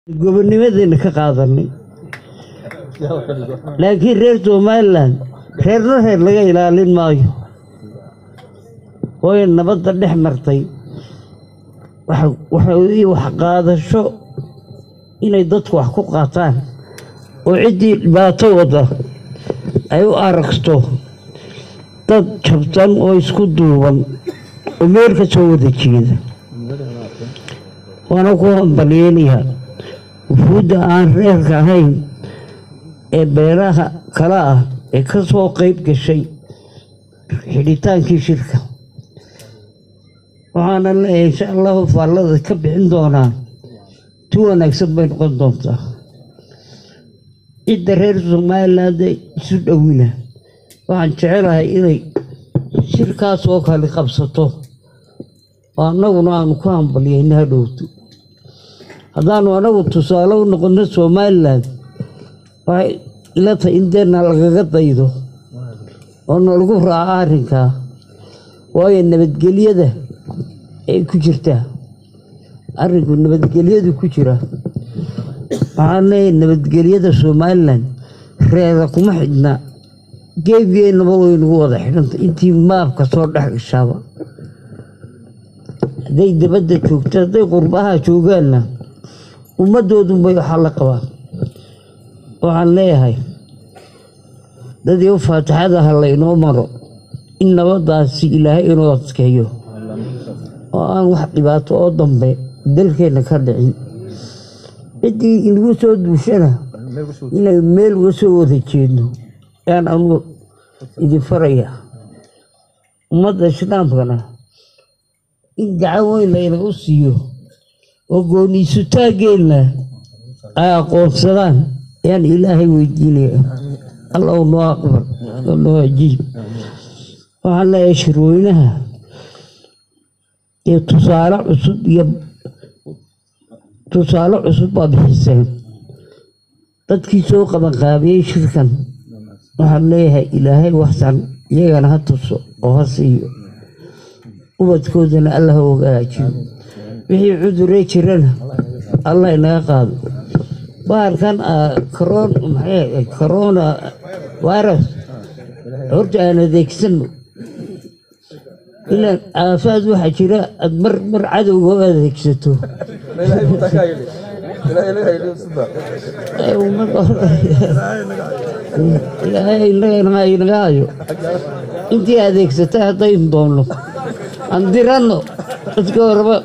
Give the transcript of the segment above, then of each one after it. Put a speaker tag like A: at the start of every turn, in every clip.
A: gobonnimadeena ka qaadanay laakiin reer somalilan reerna reer laga ilaalin maayo waayo nabadda dhex martay waxa wax qaadasho inay dadku wax ku qaataan oo ciddii dhibaato wada ay u aragto dad jabtan oo isku duuban oo meel ka soo wada jeeda waana ku hambalyeynayaa wufuudda aan reerka ahayn ee beeraha kale ah ee ka soo qayb gashay xidhitaankii shirka waxaana leeyahay insha allahu faallada ka bixin doonaa tu wanaagsan bay noqon doontaa cidda reer somaliland isu dhowina waxaan jecelahay inay shirkaas oo kale qabsato oo annaguna aanu ku hambalyeyna hadhowto haddaanu anagu tusaale u noqono somalilan waxay ila tahay in deena lagaga daydo oo nalagu raaco arrinkaa waayo nabadgelyada ay ku jirtaa arrinku nabadgelyadu ku jira waxaan leeyahay nabadgelyada somalilan reera kuma xidhna geebigeennaba waynagu wada xidhanta intii maabka soo dhex gashaaba hadday dabadda joogto hadday qurbaha joogaanna ummaddoodunbay waxaa la qabaan waxaan leeyahay dadii faatixada ha laynoo maro in nabadaasi ilaahay inuu adkeeyo oo aan wax dhibaato oo dambe dalkeenna ka dhicin ciddii inagu soo duushana inay meel uga soo wada jeedno yaan anugu idin faraya ummadda islaamkana in gacan weyn laynagu siiyo oo gooniisutaageenna ay aqoonsadaan ayaan ilaahay weydiinaya allow noo aqbal oo noo ajiib waxaan leeyahay shirweynaha iyo tusaale cusub iyo tusaale cusub baa bixiseen dadkii soo qabanqaabiyey shirkan waxaan leeyahay ilaahay waxsan iyagana ha tuso oo ha siiyo ubadkoodana alla ha ogaajiyo wixii cuduree jirana allah inaga qaado bahalkan corona virus horta aan adeegsano ilaan aafaad waxaa jira aad mar mar cadowga u adeegsato ilaahay inaga hayo intii adeegsata haddaynu doonno aan diranno dadka horeba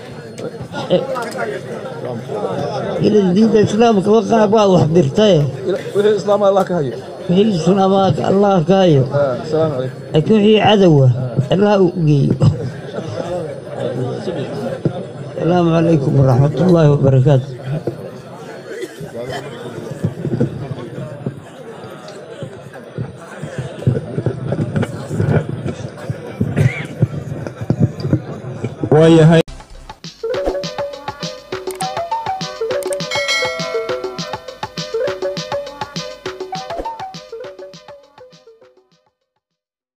A: ilan diinta islaamka qaar baa wax dirtaye
B: wixii islaama allah ka hayo
A: wixii islaamaaka allah ka hayo
B: asalaamu calaykum
A: laakiin wixii cadowa allah u geeyo asalaamu calaykum waraxmat ullaahi wabarakaatu
C: waayahay